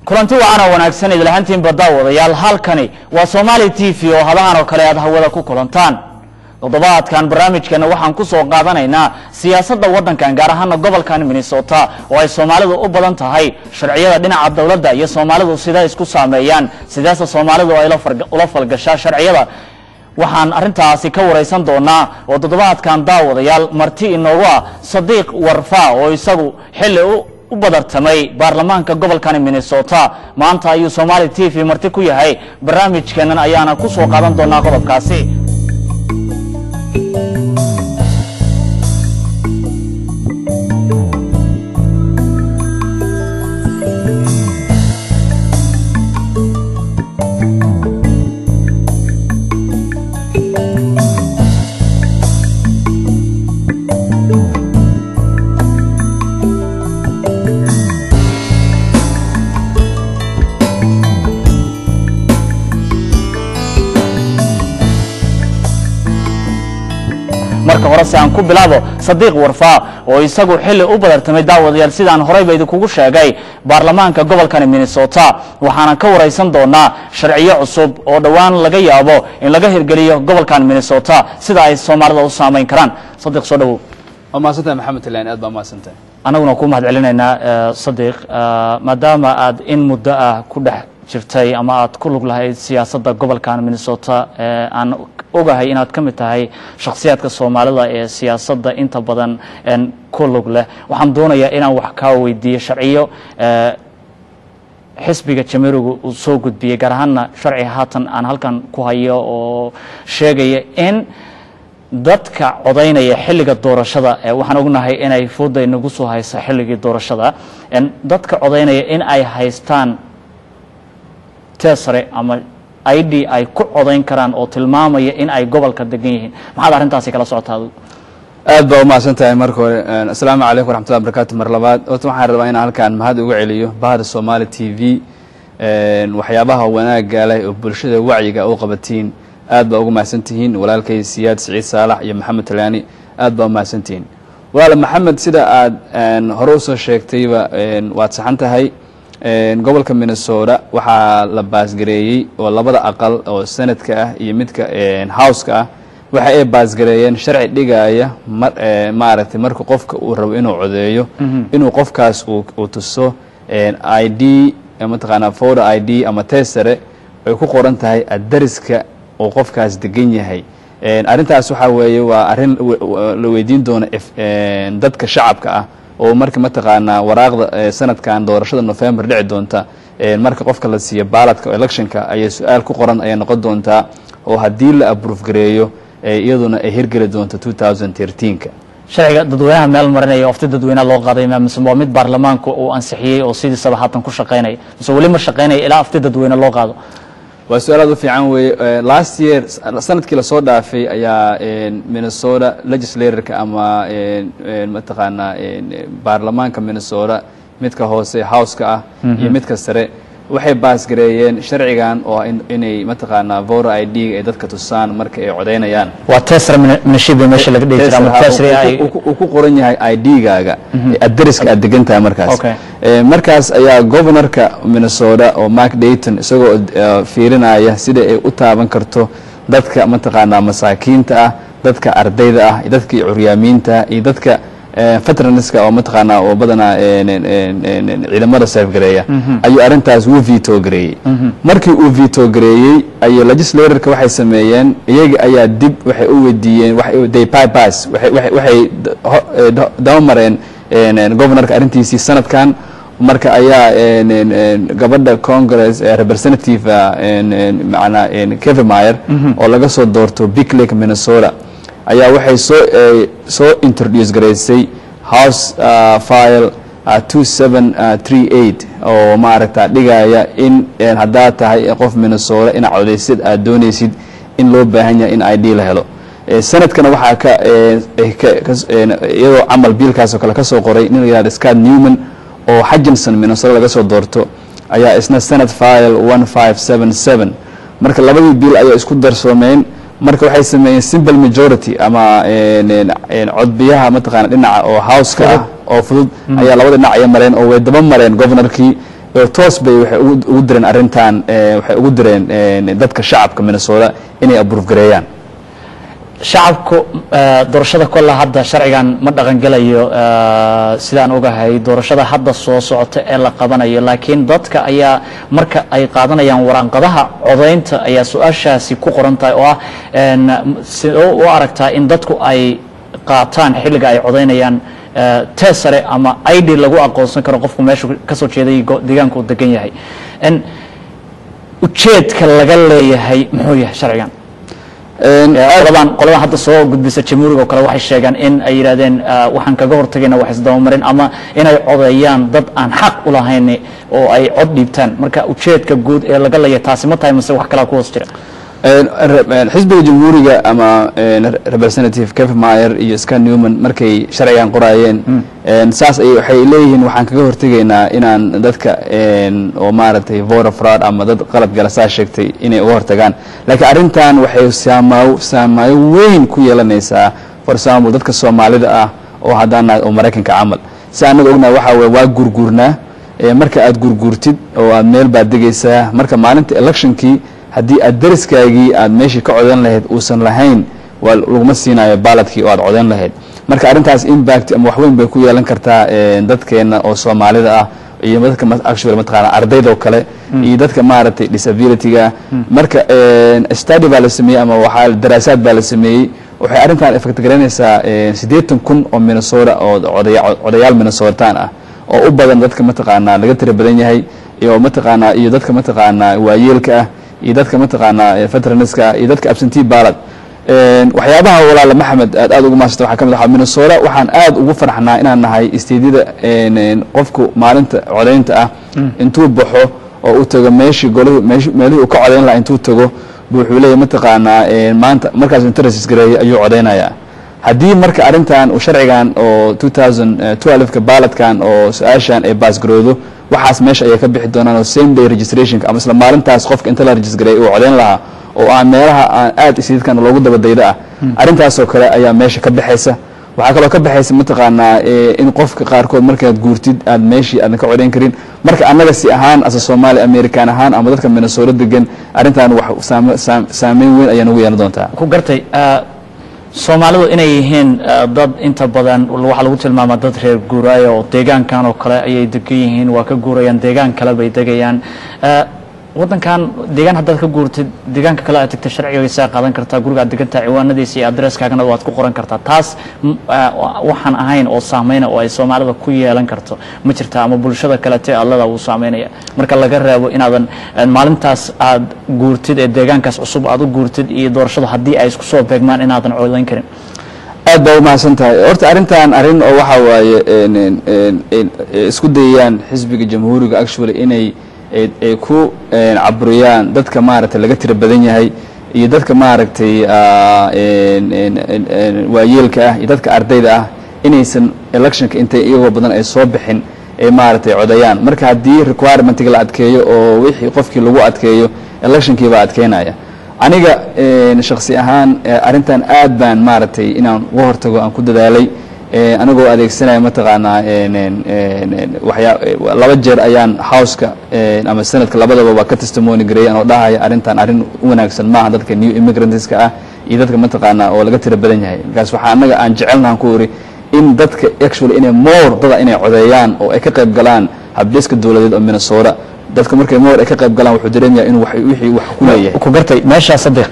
kulanti wacan oo wanaagsan idlahantiinba daawadayaal halkani waa somaali t v oo hadahan oo kale aad hawada ku kulantaan toddobaadkan barnaamijkeena waxaan ku soo qaadanaynaa siyaasadda waddankan gaar ahaana gobolkan minnesota oo ay soomaalidu u badan tahay sharciyada dhinaca dowladda iyo soomaalidu siday isku saameeyaan sideese soomaalidu ay ula falgashaa sharciyada waxaan arintaasi ka waraysan doonaa oo toddobaadkan daawadayaal marti inoogu ah sadiiq warfa oo isagu xilli u badartamay baarlamaanka gobolkani minnesota maanta ayuu somaali t v marti ku yahay barnaamijkeenan ayaana ku soo qaadan doonaa qodobkaasi marka hore se aan ku bilaabo sadiiq warfa oo isagu xilli u badartamay daawadayaal sidaan horeyba idinkugu sheegay baarlamaanka gobolkani minnesota waxaanan ka waraysan doonaa sharciyo cusub oo dhowaan laga yaabo in laga hirgeliyo gobolkan minnesota sida ay soomaalida u saamayn karaan sadiq soo dhawow waa mahadsantahay maxamed talaan aad baa mahadsantahay annaguna ku mahad celinaynaa sadiq maadaama aad in muddo ah ku dhex jirtay ama aad ku lug lahayd siyaasadda gobolkan minnesota aan ogahay inaad ka mid tahay shakhsiyaadka soomaalida ee siyaasadda inta badan ku lug leh waxaan doonayaa inaan wax kaa weydiiyo sharciyo xisbiga jamiiriga uu soo gudbiyey gaar ahaanna sharci haatan aan halkan ku hayo oo sheegaya in dadka codaynaya xilliga doorashada waxaan ognahay inay fooday nagu soo haysa xilligii doorashada dadka codaynaya in ay haystaan tesare ama i d ay ku codayn karaan oo tilmaamaya in ay gobolka degan yihiin maxaad arrintaasi kala socotaa aad baa umahadsan tahay marka hore asalaamu calaykum waraxmatullahi barakatu mar labaad horta waxaan rabaa inaan halkaan mahad uga celiyo bahda somaali t v waxyaabaha wanaagga leh oo bulshada wacyiga u qabatiin aad baa uga mahadsan tihiin walaalkay siyaad siciid saalax iyo maxamed talaani aad baa umahadsan tihiin walaal maxamed sida aad hore usoo sheegtayba waad saxan tahay gobolka minnesota waxaa la baasgareeyey oo labada aqal oo senadka ah iyo midka houseka ah waxa ay baasgareeyeen sharci dhigaya maaragtay marka qofka uu rabo inuu codeeyo inuu qofkaas uu tuso i d mataqaanaa foda i d ama tesare ay ku qoran tahay adariska oo qofkaas degan yahay arrintaas waxaa weeye waa arrin la weydiin doono dadka shacabka ah oo marka mataqaanaa waraaqda sanadkan doorashada november dhici doonta marka qofka la siiyo baaladka electionka ayay su-aal ku qoran ayay noqon doontaa oo haddii la abroof gareeyo iyaduna ay hirgeli doonto ka sharciga dadweynaha meel marinaya ofti dadweynaha loo qaaday mise waa mid baarlamaanku uu ansixiyey oo sidiisaba haatan ku shaqaynaya mise weli ma shaqaynaya ilaa afti dadweyne loo qaado waa su-aal aad u fiican weeye last year sanadkii lasoo dhaafay ayaa minnesota legislatorka ama mataqaanaa baarlamaanka minnesota midka hoose houseka ah iyo midka sare waxay baasgareeyeen sharcigan oo inay mataqaanaa vora i d ay dadka tusaan marka ay codaynayaan waa tesra minashiba meesha laga dhihi jira ama tesra ay uu ku qoran yahay i d-gaaga adariska aad degan tahay markaas markaas ayaa governorka minnesota oo mark dayton isagoo fiirinaya sida ay u taaban karto dadka mataqaanaa masaakiinta ah dadka ardayda ah dadka curyaamiinta iyo dadka veteranska oo mataqaanaa oo badanaa ciidamada seefgareeya ayuu arrintaas uu veto gareeyey markii uu veto gareeyey ayuu legislatorka waxay sameeyeen iyaga ayaa dib waxay u weydiiyeen they bypass waxay daba mareen governorka arrintiisii sanadkan marka ayaa gabadha congress representative manaa kevemeyer oo laga soo doorto big lake minnesota ayaa waxay soo soo introduce garaysay house file two seven three eight oo maaragta dhigaya in haddaad tahay qof minnesota inaad codaysid aad doonaysid in loo baahan yahay in i d la helo sanadkana waxaa ka iyadoo camal biilkaas oo kale ka soo qoray nin la yihahdo scott newman oo hutchinson minnesota laga soo doorto ayaa isna senate file one five seven seven marka labadii biil ayaa isku darsoomeen marka waxay sameeyeen simple majority ama codbiyaha mataqaana dhinaca oo houseka ah oo fudud ayaa labada dhinac ay mareen oo way daba mareen governorkii oo toos bay waxay ugu ugu direen arrintan eh, waxay ugu direen eh, dadka shacabka minnesota inay abuurf gareeyaan shacabku eh, doorashada kolla hadda sharcigan ma dhaqangelayo eh, sidaan ogahay doorashada hadda soo socota ee la qabanayo laakiin dadka ayaa marka ay qaadanayaan waraaqadaha codaynta ayaa su-aashaasi ku qoran tahay oo ah en, sidoo u aragtaa in dadku ay qaataan xilliga ay codaynayaan eh, tesare ama id lagu aqoonsan karo qofku meeshu kasoo jeeday go- deegaanka uu degan yahay En, ujeedka laga leeyahay muxuu yahay sharcigan En, qoladan qoladan hadda soo gudbisa jamhuuriga oo kale waxay sheegaan in ay yidhahdeen ah, waxaan kaga hortagayna wax isdabamarin ama inay codeeyaan dad aan xaq u lahayn oo ay cod dhiibtaan marka ujeedka guud ee laga leeyahay taasi ma tahay mase wax kalaa ku hoos jira En, re- en, xisbiga jamhuuriga ama en, representative kevin mayer iyo scott newman markay sharcigan qoraayeen en, saas ay waxay leeyihiin waxaan kaga hortegaynaa inaan dadka en, oo maaragtay voter fraud ama dad qalad gala saa sheegtay inay uga hortagaan laakiin arrintan waxay saamaayo saamaayo weyn ku yeelanaysaa for example dadka soomaalida ah oo haddaan nahay oo maraykanka camal si annaga ognahay waxaa weye waa gurguurnaa ee marka aad gurguurtid oo aad meel baad degaysaa marka maalinta electionkii haddii aad dariskaagii aad meeshii ka codan lahayd uusan lahayn waa laguma siinayo baaladkii oo aad codan lahayd marka arrintaas impact ama waxweyn bay ku yeelan kartaa eh, dadkeena oo soomaalida ah iyo dadka ma- actually mataqaana ardaydoo kale iyo dadka maaragtay disabilityga marka eh, study baa la sameeyey ama waxaa daraasaad baa la sameeyey waxay arrintan effect garaynaysaa eh, siddeetan kun oo minnesota oo odaya- odayaal minnesotaan ah oo u badan dadka mataqaanaa laga tira badan yahay iyo mataqaanaa iyo dadka mataqaanaa waayeelka ah iyo dadka mataqaanaa veteranska ah iyo dadka absentee ballot En, waxyaabaha walaala maxamed aad aad ugu maasanta waxaa ka mid ah minnesota waxaan aad ugu farxnaa inaan nahay isteedyada en, en, qofku maalinta codaynta ah intuu baxo oo u tago meeshii golihii meeshi- meelihii uu ka codayn lahaa intuu tago bu wuxuu leeyahy mataqaanaa en, maanta markaas interest gareeyay ayuu codaynayaa haddii marka arrintan uu sharcigan oo 2012ka baaladkan oo su-aashan ay baasgaroodo waxaas meesha ayay ka bixi doonaan oo same day registrationka ama isla maalintaas qofka inta la registareeyay uu codayn lahaa oo aan meelaha aan aad isiidkan loogu dabadaydo ah arrintaasoo kale ayaa meesha ka baxaysa waxaa kaloo ka baxaysa mataqaanaa eh, in qofka qaarkood markaad guurtid aad meeshii aadan ka codayn karin marka annaga si ahaan asa soomaali american ahaan ama dadka minnesota degan arrintan wax saame- saam- saameyn weyn ayaa nagu yeelan doontaa ku gartay ah, soomaalidu inay yihiin ah, dad inta badan waxaa lagu tilmaamaa dad reer guuraayo oo deegaankan oo kale ayay degan yihiin waa ka guurayaan deegaan kale bay degayaan Ah, wadankan deegaan haddaad ka guurtid deegaanka kale aad tagta sharcigaysaa qaadan kartaa guriga aad degantaa ciwaanadiisa iyo adresskaagana waad ku qoran kartaa taas m- ah, waxaan ahayn oo saameyna oo ay soomaalida ku yeelan karto ma jirta ama bulshada kalete allada uu saameynaya marka laga reebo inaadan eh, maalintaas aad guurtid ee deegaankaas cusub aad u guurtid iyo doorashadu haddii ay isku soo beegmaan inaadan codayn karin aad baa umahadsan tahay horta arrintan arrin oo waxaa waaye en- en- en- en- isku dayayaan xisbiga jamhuuriga actually inay ay- ay ku en, caburiyaan dadka maaragtay laga tira badan yahay iyo dadka maaragtay ah, en- en- en- en, waayeelka ah iyo dadka ardayda ah inaysan electionka intay iyagoo badan ay soo bixin ay maaragtay codayaan marka haddii requirementiga la adkeeyo oo wixii qofkii lagu adkeeyo electionkii baa adkeynaya aniga en, shaksi ahaan eh, arrintan aad baan maaragtay inaan uga hortago aan ku dadaalay eh, anigoo adeegsanaya mataqaanaa en- en- en- en, waxyaa eh, laba jeer ayaan houseka en, ama senadka labadaba waa ka testimony gareeyay anoo dhahaya arrintan arrin u wanaagsan maaha dadka new immigrantska ah iyo dadka mataqaanaa oo laga tira badan yahay markaas waxaa annaga aan jecelnahan ku iri in dadka actually inay more dada inay codeeyaan oo ay ka qayb galaan habdhiska dowladeed oo minnesota dadka markay more ay ka qayb galaan wuxuu dareemayaa inuu wax- wixii wax ku leeyahay ku gartay meeshaa sadiq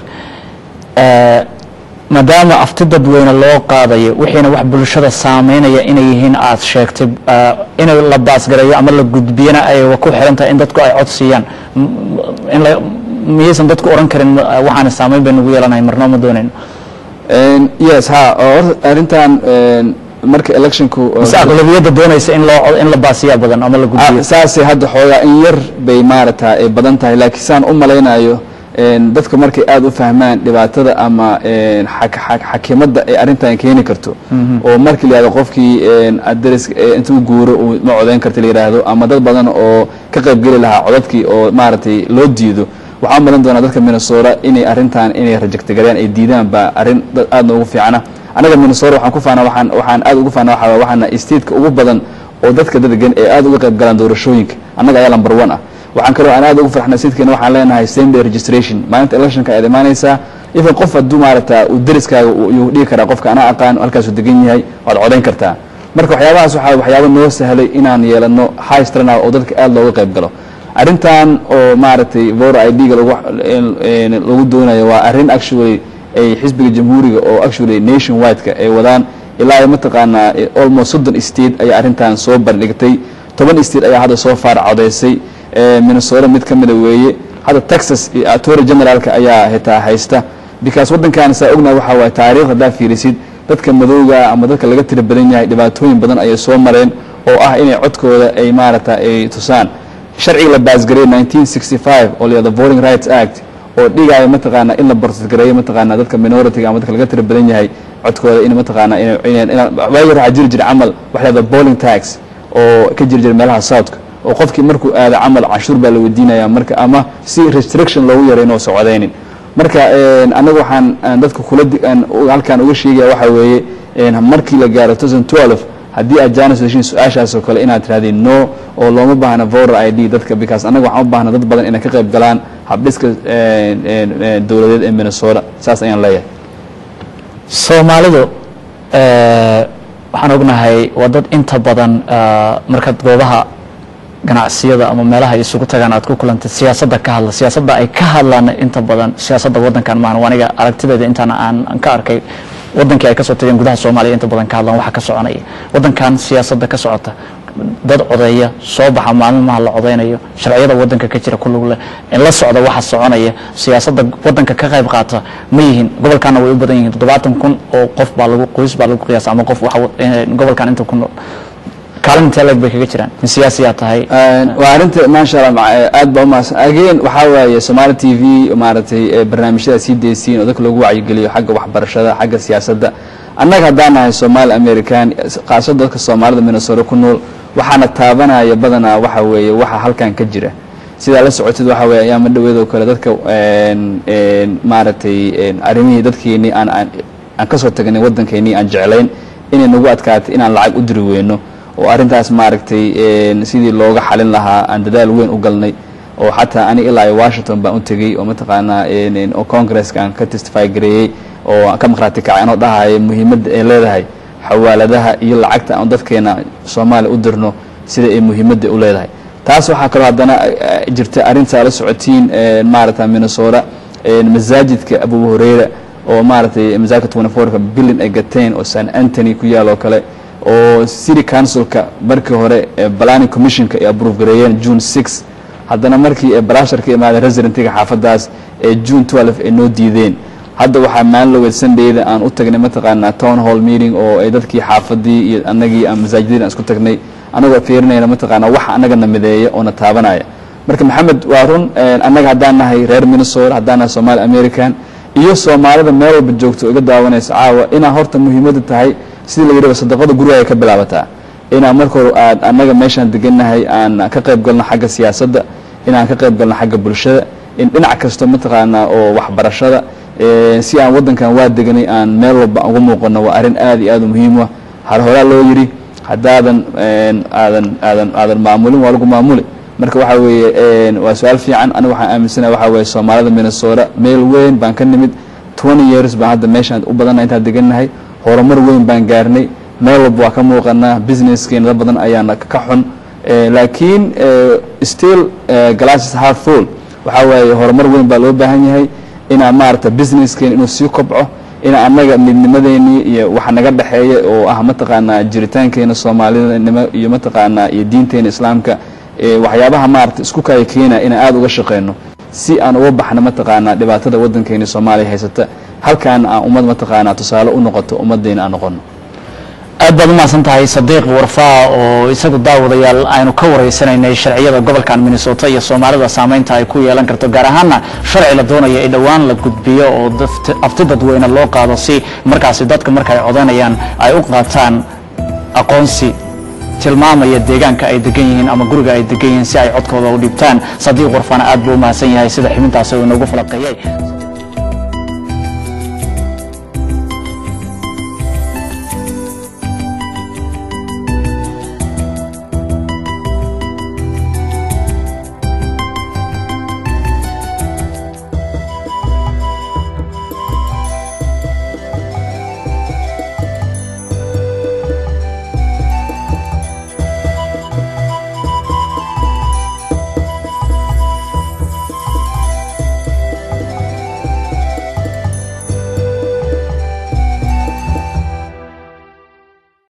eh, maadaama afti dadweyne loo qaadayo wixiina wax bulshada saameynaya inay yihiin aad sheegtay eh, in la baasgareeyo ama la gudbiyana ay ku xiran tahay in dadku ay cod siiyaan M- m- in la miyaysan dadku oran karin eh, waxaana saameyn bay nagu yeelanahay marnoo ma doonayno En, yes ha oo horta arrintan en, marka electionku oo- mise aqlabiyadda doonaysa in loo cod- in la baasiyaa badan ama la gudbiyo Ah, saasay hadda xoogaa in yar bay maarata ay badan tahay laakiin saan u malaynayo en, dadka markay aad u fahmaan dhibaatada ama en, xak- xak- xakimadda ay arrintan keeni karto oo markii la yihahdo qofkii en, adres eh, intuu guuro uu ma codayn karta la yidhaahdo ama dad badan oo ka qaybgeli lahaa codadkii oo maaragtay loo diido waxaa malan doonaa dadka minnesota inay arrintan inay rajectagareeyaan ay diidaan baa arrin dad aad noogu fiicana anaga minnesota waxaan ku faana waxaan waxaan aad ugu faana waxaa waxaana stateka ugu badan oo dadka dedegan ee aad uga qayb galaan doorashooyinka annaga ayaa lamber one ah waxaan kaloo aan aad ugu farxnay sidkeena waxaan leenahay same day registration maalinta electionka ayaad imaanaysaa even qof hadduu maarata uu deriskaaga uu dhigi karaa qofka anaa aqaan halkaasuu degan yahay waad codayn kartaa marka waxyaabahaas waxaa waxyaaba noo sahlay inaan yeelano high strana oo dadka aad looga qayb galo arrintan oo maaragtay vora i d-ga lagu doonayo waa arrin actually ay xisbiga jamhuuriga oo actually nation wideka ay wadaan ilaa mataqaanaa almost soddon state ayaa arrintan soo bandhigtay toban state ayaa hadda soo faar codaysay minnesota mid ka mida weeye hadda texas iyo attorney generaalka ayaa hitaa haysta because waddankan saa ognaha waxaa waaye taariikh haddaa fiirisid dadka madowga ama dadka laga tira badan yahay dhibaatooyin badan ayay soo mareen oo ah inay codkooda ay maaragta ay tusaan sharciga la baasgareeyey nineteen sixty five oo la yihahdo voting rights act oo dhigaayo mataqaana in la bortgareeyo mataqaana dadka minority ama dadka laga tira badan yahay codkooda in mataqaana waagi hore waxaa jiri jira camal waxa lahahdo bowling tax oo ka jiri jira meelaha southka oo qofkii markuu aado camal canshuur baa la weydiinaya marka ama si restriction loogu yaray inoo socodaynin marka anaga waxaan dadka kula halkaan uga sheegaya waxaa weeye markii la gaaro thousand twelve haddii aad jaanis heshiin su-aashaas oo kale inaad tirahdeen no oo looma baahna voter i d dadka because annaga waxaan u baahna dad badan inay ka qayb galaan habdhiska dowladeed ee minnesota saas ayaan leeyahay soomaalidu waxaan ognahay waa dad inta badan markaad goobaha ganacsiyada ama meelaha ay isugu tagaan aad ku kulantay siyaasadda ka hadla siyaasadda ay ka hadlaan inta badan siyaasadda waddankan maahan aniga aragtideeda intaan aan ka arkay wadankii ay kasoo tageen gudaha soomaaliya inta badan ka hadlaan waxa ka soconaya waddankan siyaasadda ka socota dad codeeya soo baxa maalmaha la codeynayo sharciyada wadanka ka jira ku lug leh in la socda waxa soconaya siyaasadda wadanka ka qayb qaata ma yihiin gobolkana way u badan yihiin toddobaatan kun oo qof baa lagu qoys baa lagu qiyaasa ama qof gobolkan inta ku nool kaalin intee leeg bay kaga jiraan in siyaasiyaa tahay waa arrinta maasha allah aad baa umahadsan again waxaa waaye somaali t v maaragtay barnaamijyada sii deysiin oo dadka loogu wacyigeliyo xagga waxbarashada xagga siyaasadda annaga haddaan nahay somaali american khaasada dadka soomaalida minnesota ku nool waxaana taabanaya badanaa waxa weeye waxa halkan ka jira sidaa la socotid waxa weye ayaama dhaweedoo kale dadka maaragtay arrimihii dadkeenii aan aan kasoo tagnay waddankeenii aan jeclayn inay nagu adkaatay inaan lacag u diri weyno oo arrintaas maaragtay sidii looga xalin lahaa aan dadaal weyn u galnay oo xataa aniga ilaa iyo washington baan u tegey oo mataqaanaa oo congresska aan ka testify gareeyey oo ka maqhraati kacay anoo dhahaya muhiimadda ay leedahay xawaaladaha iyo lacagta aan dadkeena soomaaliya u dirno sida ay muhiimadda u leedahay taas waxaa kaloo haddana jirta arrintaa la socotiin maaragta minnesota masaajidka abu hureyra oo maaragtay masaajidka twenty fourka billin ay gateen oo san antony ku yaal oo kale oo city councilka markii hore planning commissionka ay approve gareeyeen june six haddana markii balashar ka imaaday residentiga xaafadaas ee june twelve ay noo diideen hadda waxaa maalin loweed sundayda aan u tagnay mataqaanaa town hall meeting oo ay dadkii xaafadii iyo anagii aan masaajidadii aan isku tagnay anagoo fiirinayna mataqaanaa waxa anagana mideeya oo na taabanaya marka maxamed waa run annaga haddaan nahay reer minnesota haddaan nahay somaali american iyo soomaalida meel walba joogto oo iga daawanaysa caawa inaa horta muhiimadda tahay sidii la yidhahdo sadaqada gurigaaga ka bilaabataa inaan marka hore aad annaga meeshaan degannahay aan ka qayb galno xagga siyaasadda inaan ka qayb galno xagga bulshada in dhinac kasto mataqaanaa oo waxbarashada si aan waddankan waa deganay aan meel walba uga muuqano waa arrin aad iyo aad u muhiim ah har horaa loo yidhi haddaadan aadan aadan aadan maamulin waa lagu maamuli marka waxaa weeye waa su-aal fiican aniga waxaan aaminsanaha waxaa weeye soomaalida minnesota meel weyn baan ka nimid twenty years baan hadda meeshaan u badannahay intaan degannahay horumar weyn baan gaarnay meel walba waa ka muuqanaa businesskeena dad badan ayaana ka xun laakiin still glasses half full waxaa waaye horumar weyn baa loo baahan yahay inaa maaragta businesskeena inuu sii kobco ina annaga midnimadeenii iyo waxa naga dhexeeya oo ah mataqaanaa jiritaankeena soomaalinimo iyo mataqaanaa iyo diinteena islaamka waxyaabaha maarata isku kaya keena inaan aada uga shaqeyno si aan uga baxno mataqaanaa dhibaatada waddankeena soomaaliya haysata halkaan aan ummad mataqaanaa tusaale u noqoto ummaddeena aan noqono aad baad umahadsan tahay sadiiq warfaa oo isagu daawadayaal aynu ka wareysanaynay sharciyada gobolkan minnesota iyo soomaalida saameynta ay ku yeelan karto gaar ahaana sharci la doonaya in dhowaan la gudbiyo oo afti dadweyne loo qaado si markaasi dadka marka ay codanayaan ay u qaataan aqoonsi tilmaamaya deegaanka ay degan yihiin ama guriga ay degan yihiin si ay codkooda u dhibtaan sadiiq warfaana aad buu umahadsan yahay sida xubintaasi uu inoogu falaqeeyey